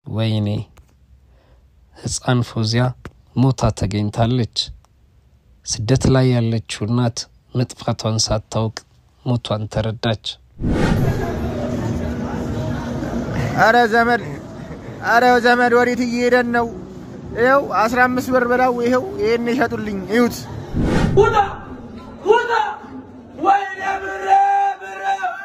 ወይኔ ሕፃን ፎዚያ ሞታ ተገኝታለች። ስደት ላይ ያለችው እናት መጥፋቷን ሳታውቅ ሞቷን ተረዳች። አረ ዘመድ አረ ዘመድ ወዴት እየሄደን ነው? ይኸው አስራ አምስት ብር ብላው ይኸው ይሄን ይሸጡልኝ እዩት። ውጣ ውጣ! ወይኔ ብሬ ብሬ!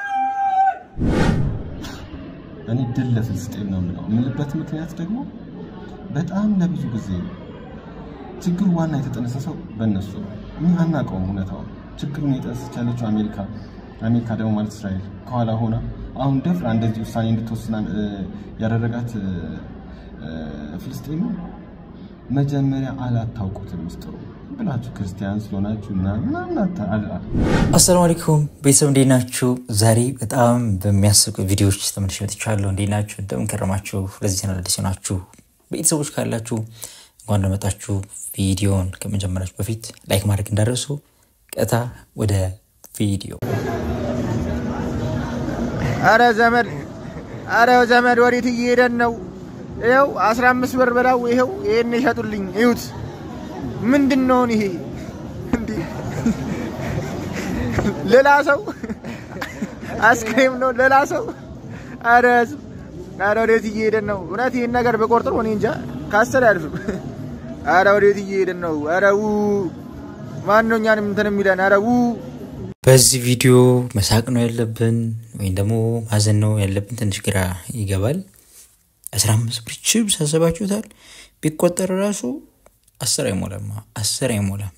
እኔ ድል ለፍልስጤም ነው የምለው። የምልበት ምክንያት ደግሞ በጣም ለብዙ ጊዜ ችግሩ ዋና የተጠነሰሰው በእነሱ ነው። እኛ አናውቀውም እውነታውን። ችግሩን የጠነሰች ያለችው አሜሪካ፣ አሜሪካ ደግሞ ማለት እስራኤል ከኋላ ሆና አሁን ደፍራ እንደዚህ ውሳኔ እንድትወስና ያደረጋት ፍልስጤም መጀመሪያ አላታውቁትም ምስጢሩ ብላችሁ ክርስቲያን ስለሆናችሁ እና ምናምን አታ- አል- አል- አሰላሙ አለይኩም ቤተሰብ እንዴት ናችሁ? ዛሬ በጣም በሚያስቁ ቪዲዮዎች ተመልሼ መጥቻለሁ። እንዴት ናችሁ? እንደምን ከረማችሁ? ለዚህ ቻናል አዲስ ናችሁ ቤተሰቦች ካላችሁ እንኳን እንደመጣችሁ። ቪዲዮን ከመጀመራችሁ በፊት ላይክ ማድረግ እንዳደረሱ ቀጥታ ወደ ቪዲዮ አረ ዘመድ አረ ዘመድ ወዴት እየሄደን ነው? ይኸው አስራ አምስት ብር ብላው ይኸው ይሄን ይሸጡልኝ እዩት። ምንድን ነውን ይሄ እንዲህ ሌላ ሰው አስክሬም ነው ሌላ ሰው። አረ ህዝብ አረ ወዴት እየሄደን ነው? እውነት ይህን ነገር በቆርጥሮ እኔ እንጃ ካሰል አያልፍም። አረ ወዴት እየሄደን ነው? አረ ው ማን ነው እኛንም እንትን የሚለን? አረ ው በዚህ ቪዲዮ መሳቅ ነው ያለብን ወይም ደግሞ ማዘን ነው ያለብን? ትንሽ ግራ ይገባል። አስራ አምስት ብር ችብስ አስባችሁታል? ቢቆጠር ራሱ አስር አይሞላም፣ አስር አይሞላም።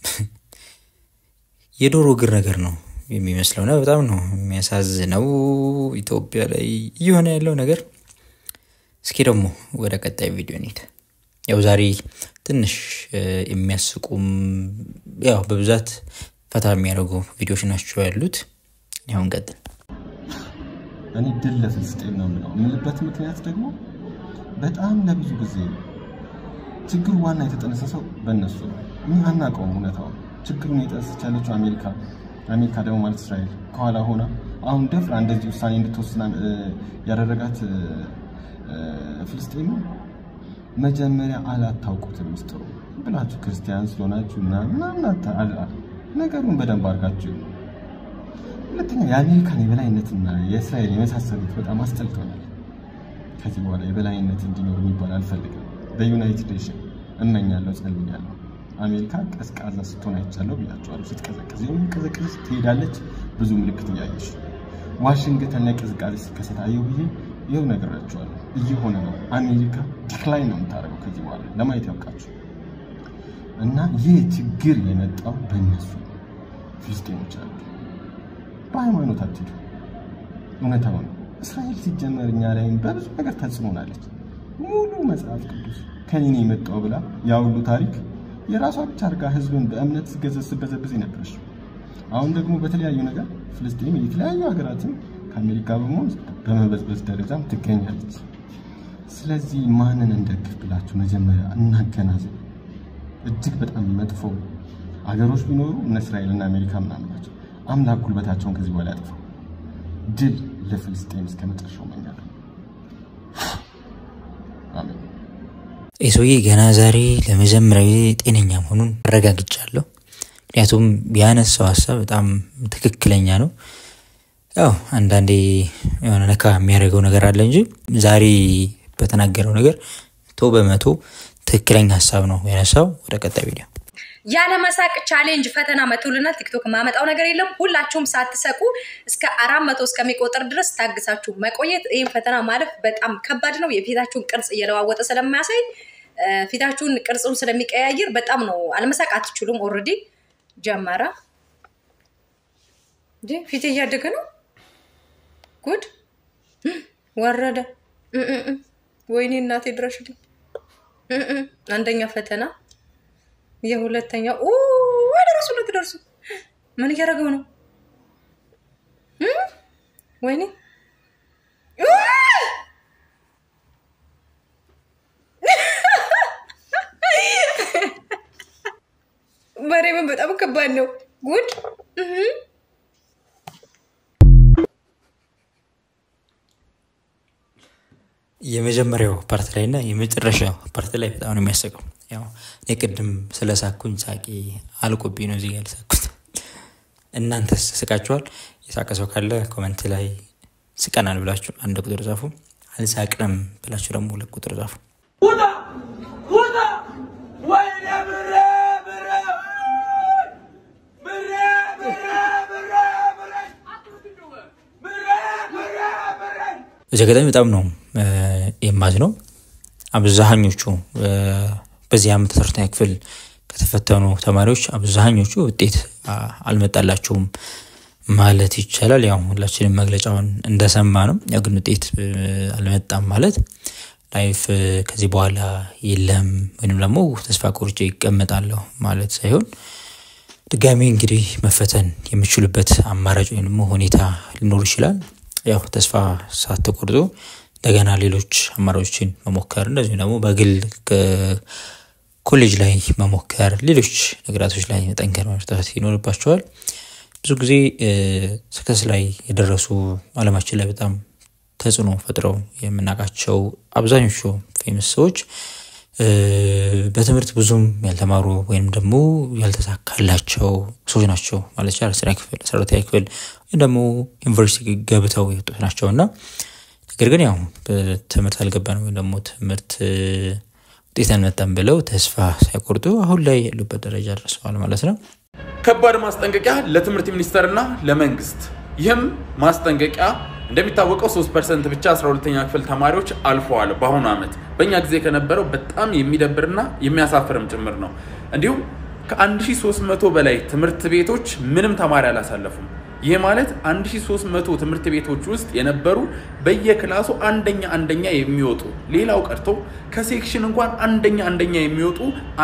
የዶሮ እግር ነገር ነው የሚመስለው እና በጣም ነው የሚያሳዝነው ኢትዮጵያ ላይ እየሆነ ያለው ነገር። እስኪ ደግሞ ወደ ቀጣይ ቪዲዮ እንሂድ። ያው ዛሬ ትንሽ እ፣ የሚያስቁም ያው በብዛት ፈታ የሚያደርጉ ቪዲዮዎች ናቸው ያሉት። ያሁን ቀጥል እኔ ድል ለፍልስጤም ነው የምለው። የምልበት ምክንያት ደግሞ በጣም ለብዙ ጊዜ ችግሩ ዋና የተጠነሰሰው በእነሱ ነው። እኛ አናውቀውም እውነታውን። ችግሩን የጠነሰች ያለችው አሜሪካ፣ አሜሪካ ደግሞ ማለት እስራኤል ከኋላ ሆና አሁን ደፍራ እንደዚህ ውሳኔ እንድትወስና እ፣ ያደረጋት እ፣ እ፣ ፍልስጤም መጀመሪያ አላታውቁትም ምስጢሩ ብላችሁ ክርስቲያን ስለሆናችሁ እና ምናምን አታ- አል- አል- ነገሩን በደንብ አድርጋችሁ እዩ። ሁለተኛ የአሜሪካን የበላይነትና የእስራኤል የመሳሰሉት በጣም አስጠልቶናል። ከዚህ በኋላ የበላይነት እንዲኖር የሚባል አልፈልግም። በዩናይትድ ኔሽን እመኛለሁ፣ ጸልያለሁ። አሜሪካ ቀዝቃዛ ስትሆን አይቻለሁ ብያቸዋለሁ። ስትቀዘቅዝ ቀዘቅዝ ትሄዳለች። ብዙ ምልክት እያየሽ ዋሽንግተን ላይ ቅዝቃዜ ሲከሰት አየሁ ብዬ ይኸው ነግራቸዋለሁ። እየሆነ ነው። አሜሪካ ዲክላይን ነው የምታደርገው ከዚህ በኋላ ለማየት ያውቃችሁ እና ይህ ችግር የመጣው በእነሱ ነው። ፍልስጤሞች አሉ በሃይማኖት አትሄዱ። እውነታው ነው። እስራኤል ሲጀመር እኛ ላይም በብዙ ነገር ተጽዕኖናለች። ሙሉ መጽሐፍ ቅዱስ ከኔ ነው የመጣው ብላ ያ ሁሉ ታሪክ የራሷ ብቻ አድርጋ ህዝብን በእምነት ስገዘዝ ስበዘብዝ ነበረች። አሁን ደግሞ በተለያዩ ነገር ፍልስጤም የተለያዩ ሀገራትን ከአሜሪካ በመሆን በመበዝበዝ ደረጃም ትገኛለች። ስለዚህ ማንን እንደግፍ ብላችሁ መጀመሪያ እናገናዘብ። እጅግ በጣም መጥፎ አገሮች ቢኖሩ እነ እስራኤልና አሜሪካ ምናምን ናቸው። አምላክ ጉልበታቸውን ከዚህ በኋላ ያጥፋው። ድል ለፍልስጤም እስከ መጨረሻው እመኛለሁ። አሜን። ይህ ሰውዬ ገና ዛሬ ለመጀመሪያ ጊዜ ጤነኛ መሆኑን አረጋግጫለሁ። ምክንያቱም ያነሳው ሀሳብ በጣም ትክክለኛ ነው። ያው አንዳንዴ የሆነ ነካ የሚያደርገው ነገር አለ እንጂ ዛሬ በተናገረው ነገር መቶ በመቶ ትክክለኛ ሀሳብ ነው ያነሳው። ወደ ቀጣይ ቪዲዮ ያለመሳቅ ቻሌንጅ ፈተና መቶልናል። ቲክቶክ የማመጣው ነገር የለም። ሁላችሁም ሳትሰቁ እስከ አራት መቶ እስከሚቆጥር ድረስ ታግሳችሁ መቆየት። ይህም ፈተና ማለፍ በጣም ከባድ ነው። የፊታችሁን ቅርጽ እየለዋወጠ ስለማያሳይ እ፣ ፊታችሁን ቅርጹን ስለሚቀያየር በጣም ነው። አለመሳቅ አትችሉም። ኦልሬዲ ጀመረ እንጂ ፊቴ እያደገ ነው። ጉድ ወረደ። እ እ እ። ወይኔ እናቴ ድረሽልኝ። እ እ። አንደኛ ፈተና የሁለተኛው ኡ፣ ወደ ራሱ ልትደርሱ ምን እያደረገው ነው? እ? ወይኔ ኡ! ማርያምን በጣም ከባድ ነው። ጉድ እህ። የመጀመሪያው ፓርት ላይ እና የመጨረሻው ፓርት ላይ በጣም ነው የሚያስቀው። ያው እኔ ቅድም ስለሳኩኝ ሳቂ አልቆብኝ ነው እዚህ ጋር ያልሳኩት። እናንተስ ስቃችኋል? የሳቀ ሰው ካለ ኮመንት ላይ ስቀናል ብላችሁ አንድ ቁጥር ጻፉ። አልሳቅንም ብላችሁ ደግሞ ሁለት ቁጥር ጻፉ። ውጣ ውጣ! ወይኔ ብሬ ብሬ ብሬ ብሬ ብሬ ብሬ ብሬ ብሬ ብሬ በዚህ አጋጣሚ በጣም ነው የማዝ ነው። አብዛኞቹ እ፣ በዚህ ዓመት አስረኛ ክፍል ከተፈተኑ ተማሪዎች አብዛኞቹ ውጤት አ፣ አልመጣላቸውም ማለት ይቻላል። ያው ሁላችንም መግለጫውን እንደሰማ ነው። ያው ግን ውጤት እ፣ አልመጣም ማለት ላይፍ እ፣ ከዚህ በኋላ የለም ወይም ደግሞ ተስፋ ቆርጬ ይቀመጣለሁ ማለት ሳይሆን ድጋሚ እንግዲህ መፈተን የሚችሉበት አማራጭ ወይም ደግሞ ሁኔታ ሊኖር ይችላል። ያው ተስፋ ሳትቆርጡ እንደገና ሌሎች አማራጮችን መሞከር እንደዚሁም ደግሞ በግል ከ- ኮሌጅ ላይ መሞከር ሌሎች ነገራቶች ላይ መጠንከር መርታት ይኖርባቸዋል። ብዙ ጊዜ ስከስ ላይ የደረሱ አለማችን ላይ በጣም ተጽዕኖ ፈጥረው የምናውቃቸው አብዛኞቹ ፌመስ ሰዎች እ፣ በትምህርት ብዙም ያልተማሩ ወይም ደግሞ ያልተሳካላቸው ሰዎች ናቸው ማለት ይቻላል። አስረኛ ክፍል አስራ ሁለተኛ ክፍል ወይም ደግሞ ዩኒቨርሲቲ ገብተው የወጡት ናቸው እና ነገር ግን ያው በትምህርት አልገባን ወይም ደግሞ ትምህርት እ፣ ውጤት አልመጣም ብለው ተስፋ ሳይቆርጡ አሁን ላይ ያሉበት ደረጃ ደርሰዋል ማለት ነው። ከባድ ማስጠንቀቂያ ለትምህርት ሚኒስቴርና ለመንግስት። ይህም ማስጠንቀቂያ እንደሚታወቀው 3 ፐርሰንት ብቻ 12ኛ ክፍል ተማሪዎች አልፈዋል በአሁኑ ዓመት። በእኛ ጊዜ ከነበረው በጣም የሚደብርና የሚያሳፍርም ጭምር ነው። እንዲሁም ከ1300 በላይ ትምህርት ቤቶች ምንም ተማሪ አላሳለፉም። ይህ ማለት 1300 ትምህርት ቤቶች ውስጥ የነበሩ በየክላሱ አንደኛ አንደኛ የሚወጡ ሌላው ቀርቶ ከሴክሽን እንኳን አንደኛ አንደኛ የሚወጡ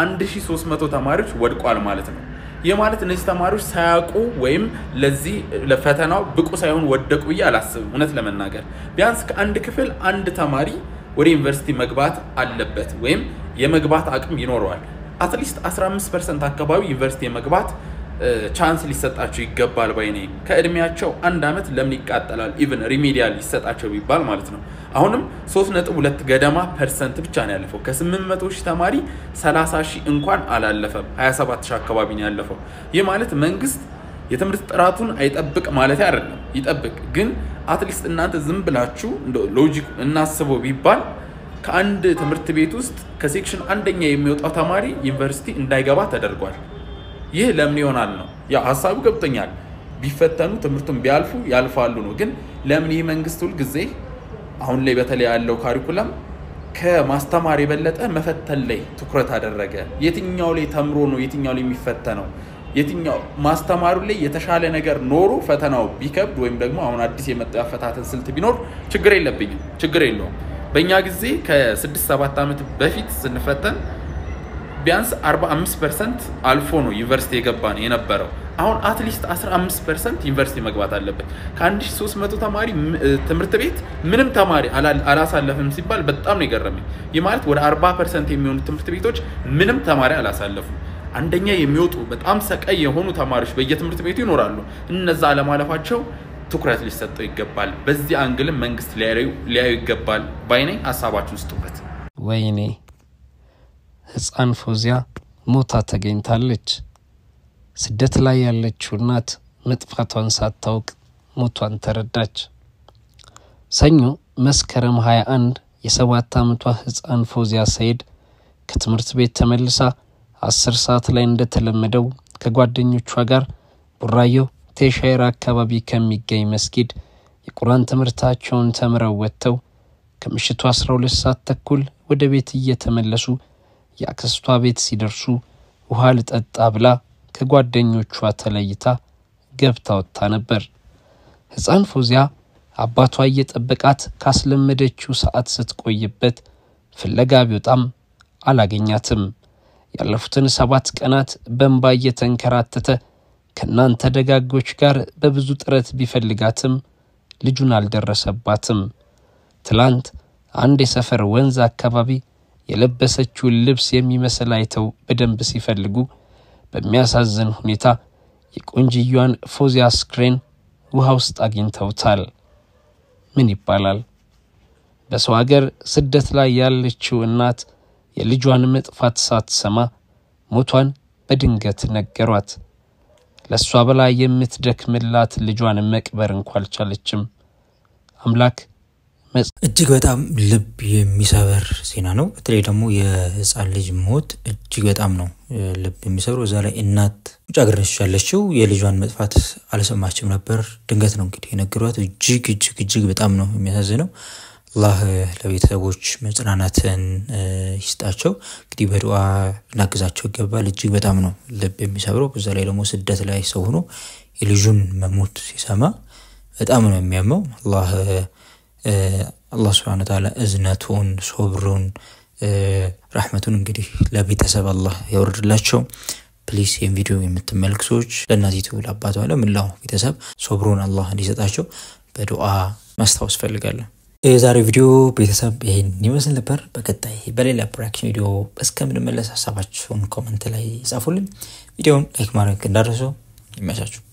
1300 ተማሪዎች ወድቋል ማለት ነው። ይህ ማለት እነዚህ ተማሪዎች ሳያውቁ ወይም ለዚህ ለፈተናው ብቁ ሳይሆን ወደቁ ብዬ አላስብም። እውነት ለመናገር ቢያንስ ከአንድ ክፍል አንድ ተማሪ ወደ ዩኒቨርሲቲ መግባት አለበት ወይም የመግባት አቅም ይኖረዋል። አትሊስት 15 ፐርሰንት አካባቢ ዩኒቨርሲቲ የመግባት ቻንስ ሊሰጣቸው ይገባል ባይ ነኝ። ከእድሜያቸው አንድ ዓመት ለምን ይቃጠላል? ኢቭን ሪሜዲያል ሊሰጣቸው ቢባል ማለት ነው። አሁንም 3.2 ገደማ ፐርሰንት ብቻ ነው ያለፈው። ከ800 ሺህ ተማሪ 30 ሺህ እንኳን አላለፈም። 27 ሺህ አካባቢ ነው ያለፈው። ይህ ማለት መንግስት የትምህርት ጥራቱን አይጠብቅ ማለት አይደለም፣ ይጠብቅ። ግን አትሊስት እናንተ ዝም ብላችሁ ሎጂክ እናስበው ቢባል ከአንድ ትምህርት ቤት ውስጥ ከሴክሽን አንደኛ የሚወጣው ተማሪ ዩኒቨርሲቲ እንዳይገባ ተደርጓል። ይህ ለምን ይሆናል ነው ያ ሀሳቡ ገብቶኛል። ቢፈተኑ ትምህርቱን ቢያልፉ ያልፋሉ ነው። ግን ለምን ይህ መንግስት ሁልጊዜ አሁን ላይ በተለይ ያለው ካሪኩለም ከማስተማር የበለጠ መፈተን ላይ ትኩረት አደረገ? የትኛው ላይ ተምሮ ነው የትኛው ላይ የሚፈተነው? የትኛው ማስተማሩ ላይ የተሻለ ነገር ኖሮ ፈተናው ቢከብድ ወይም ደግሞ አሁን አዲስ የመጣው ያፈታተን ስልት ቢኖር ችግር የለብኝም፣ ችግር የለውም። በእኛ ጊዜ ከስድስት ሰባት ዓመት በፊት ስንፈተን ቢያንስ 45 ፐርሰንት አልፎ ነው ዩኒቨርሲቲ የገባ ነው የነበረው። አሁን አትሊስት 15 ፐርሰንት ዩኒቨርሲቲ መግባት አለበት። ከ1300 ተማሪ ትምህርት ቤት ምንም ተማሪ አላሳለፍም ሲባል በጣም ነው የገረመኝ። ይህ ማለት ወደ 40 ፐርሰንት የሚሆኑ ትምህርት ቤቶች ምንም ተማሪ አላሳለፉም። አንደኛ የሚወጡ በጣም ሰቃይ የሆኑ ተማሪዎች በየትምህርት ቤቱ ይኖራሉ። እነዛ አለማለፋቸው ትኩረት ሊሰጠው ይገባል። በዚህ አንግልም መንግስት ሊያዩ ይገባል ባይነኝ። ሀሳባችሁ ስጡበት። ወይኔ ህፃን ፎዚያ ሞታ ተገኝታለች። ስደት ላይ ያለችው እናት መጥፋቷን ሳታውቅ ሞቷን ተረዳች። ሰኞ መስከረም 21 የሰባት ዓመቷ ህፃን ፎዚያ ሰይድ ከትምህርት ቤት ተመልሳ አስር ሰዓት ላይ እንደተለመደው ከጓደኞቿ ጋር ቡራዮ ቴሻይር አካባቢ ከሚገኝ መስጊድ የቁርአን ትምህርታቸውን ተምረው ወጥተው ከምሽቱ 12 ሰዓት ተኩል ወደ ቤት እየተመለሱ የአክስቷ ቤት ሲደርሱ ውሃ ልጠጣ ብላ ከጓደኞቿ ተለይታ ገብታ ወጥታ ነበር። ህፃን ፎዚያ አባቷ እየጠበቃት ካስለመደችው ሰዓት ስትቆይበት ፍለጋ ቢወጣም አላገኛትም። ያለፉትን ሰባት ቀናት በእንባ እየተንከራተተ ከእናንተ ደጋጎች ጋር በብዙ ጥረት ቢፈልጋትም ልጁን አልደረሰባትም። ትላንት አንድ የሰፈር ወንዝ አካባቢ የለበሰችውን ልብስ የሚመስል አይተው በደንብ ሲፈልጉ በሚያሳዝን ሁኔታ የቆንጅያዋን ፎዚያ አስክሬን ውሃ ውስጥ አግኝተውታል። ምን ይባላል? በሰው አገር ስደት ላይ ያለችው እናት የልጇን መጥፋት ሳትሰማ ሞቷን በድንገት ነገሯት። ለእሷ በላይ የምትደክምላት ልጇን መቅበር እንኳ አልቻለችም። አምላክ እጅግ በጣም ልብ የሚሰበር ዜና ነው። በተለይ ደግሞ የህፃን ልጅ ሞት እጅግ በጣም ነው ልብ የሚሰብረው። እዛ ላይ እናት ውጭ ሀገር ነች ያለችው የልጇን መጥፋት አልሰማችም ነበር። ድንገት ነው እንግዲህ የነገሯት። እጅግ እጅግ እጅግ በጣም ነው የሚያሳዝነው። አላህ ለቤተሰቦች መጽናናትን ይስጣቸው። እንግዲህ በዱዓ ልናግዛቸው ይገባል። እጅግ በጣም ነው ልብ የሚሰብረው። በዛ ላይ ደግሞ ስደት ላይ ሰው ሆኖ የልጁን መሞት ሲሰማ በጣም ነው የሚያመው። አላህ አላህ ስብሐነ ወተዓላ እዝነቱን ሶብሩን ረሕመቱን እንግዲህ ለቤተሰብ አላህ ያወርድላቸው። ፕሊስ ይህን ቪዲዮ የምትመልክ ሰዎች ለእናቲቱ፣ ለአባቷ፣ ለምላው ቤተሰብ ሶብሩን አላህ እንዲሰጣቸው በዱዓ ማስታወስ ፈልጋለሁ። የዛሬ ቪዲዮ ቤተሰብ ይህን ይመስል ነበር። በቀጣይ በሌላ ፕሮዳክሽን ቪዲዮ እስከምንመለስ ሀሳባችሁን ኮመንት ላይ ጻፉልን። ቪዲዮውን ላይክ ማድረግ እንዳደረሱ ይመቻችሁ።